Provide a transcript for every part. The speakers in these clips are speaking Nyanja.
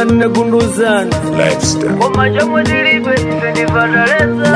nne gunduzani Lifestyle. koma chomwe tilibe ife ndivataleza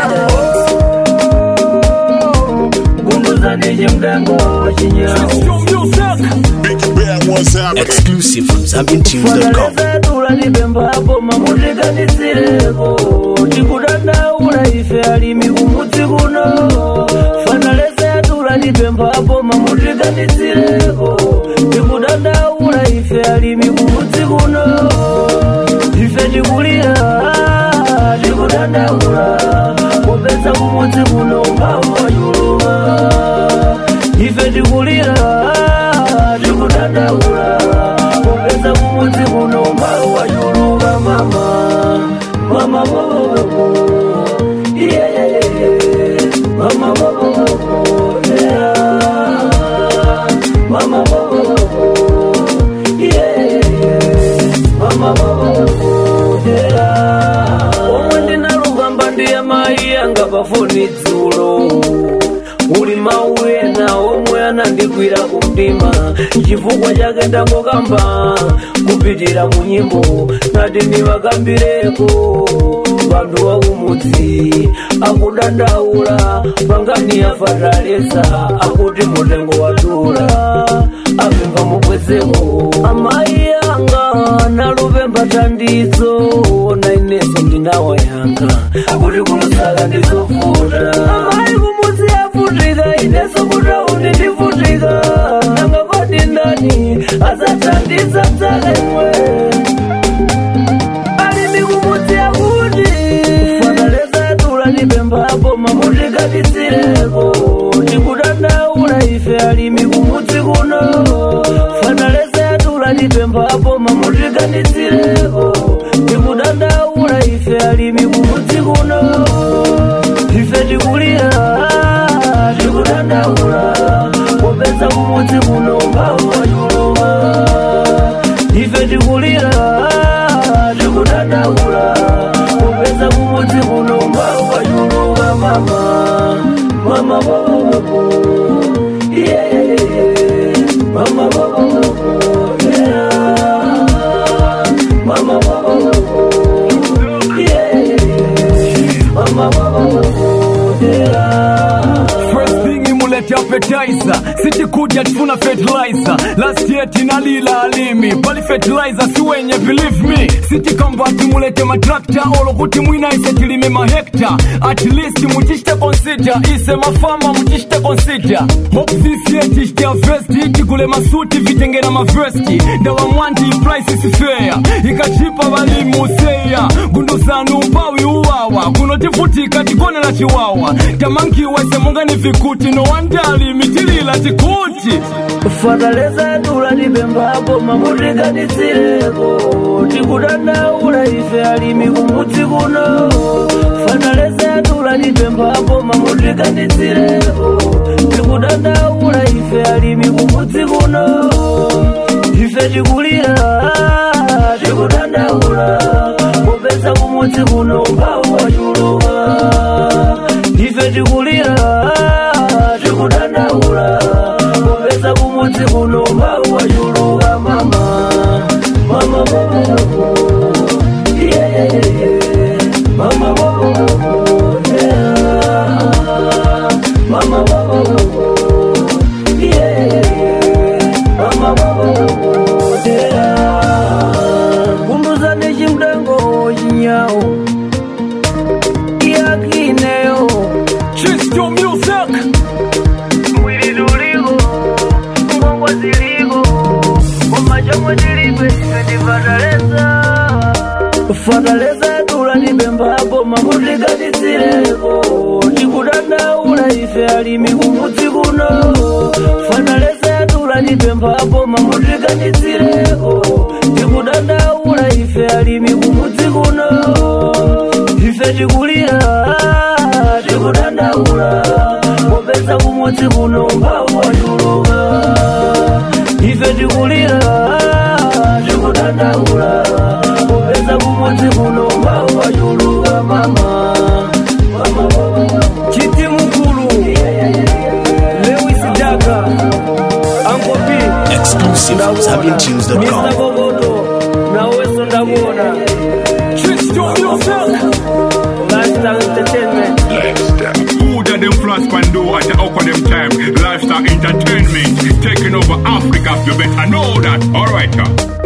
gunduzani chimtengo chinyawo Big Bear was happening. Exclusive from ZambianTunes.com. fanaleza tulatipembapo mamutikanitsireko tikudandaula ife alimi kumudzi kuno fanaleza tulatipembapo mamutikanitsireko tikudandaula ife alimi kumudzi kuno ife tikulira tikudandaula kupeza kumudzi kuno mbawayuluma ife tikulira tikudandaula kupeza kumudzi kuno mbawayuluma mama mama bobo yeah, yeah, yeah, yeah. mama bobo yeah. mama bobo yeah, yeah, yeah. mama bobo yeah. omwe ndinalugamba ndiye mayi anga pafoni dzulo uli mawu ena omwe anandigwira kumtima chifukwa chake ndangokamba kupitira mu nyimbo nati ndivakambireko vantu wakumudzi akudandaula pangani yafataleza akuti mutengo wadula apemba mubwezeko amayi anga nalupemba tandizo na ineso ndinawa yanga kuti kulusaka ndizofuta amayi kumudzi yafutika ineso kutauni ndifutika nanga kodi ndani azatandiza dzakemwe alimi kumudzi yakuti fanaleza yatula ndipembapo mamutikatitsireko tikudandaula ife alimi kumudzi kuno fanaleza yatula ndipembapo mamutikatitsireko tikudandaula ife alimi kumudzi kuno ife tikulira tikudandaula kupeza kumudzi kuno mbawayuluma ife tikulira tikudandaula kupeza kumudzi kuno mbawayuluma mama mama bobo yeah, yeah, yeah. mama bobo yeah. mama bobo yeah, yeah, yeah. mama bobo yeah. First thing imulete appetizer sitikuja tufuna fertilizer last year tinalila alimi pali fertilizer si wenye believe me siti kamba timulete matrakta olokuti mwina ise tilime mahekta at least muchishite consider ise mafama muchishite consider hope this year tishite vesti tikule masuti vitengera mavesti ndawa mwanti price is fair ikachipa balimu seya gunduzanu upawi uwawa kuno tifutika tikonela chiwawa tamankiwese mungani vikuti no wandali mitilila tikuti fataleza yatula tipembapo mamutikatitsireko tikudandaula ife alimi kumudzi kuno fataleza yatula tipembapo mamutikatitsireko tikudandaula ife alimi kumudzi kuno ife tikulira tikudandaula kupeza kumudzi kuno mbawachuluka ife tikulira tikudandaula kupeza kumudzi kuno mbawachuluka mama mama bobo yeah, yeah, yeah. mama bobo yeah. mama bobo yeah, yeah. mama bobo yeah. kumbuzani chimtengo chinyawo yakineyo Chisto music mwili tuliko ngongwa ziliko komachomwe tilibe ife ndifataleza fataleza yatula ndipembapo mamutikatitsireko tikudandaula ife alimi kumudzi kuno fataleza yatula ndipembapo mamutikatitsireko tikudandaula ife alimi kumudzi kuno ife tikulira tikudandaula kupeza kumudzi kuno mbawachuluka ife tikulira tikudandaula kupeza kumudzi kuno mbawachuluka mama chiti mukulu lewis daga angopi Exclusive from Mr. ZambianTunes.com. Kokoto naweso ndaku for them time. Lifestyle entertainment taking over Africa. You better know that. Alright, uh.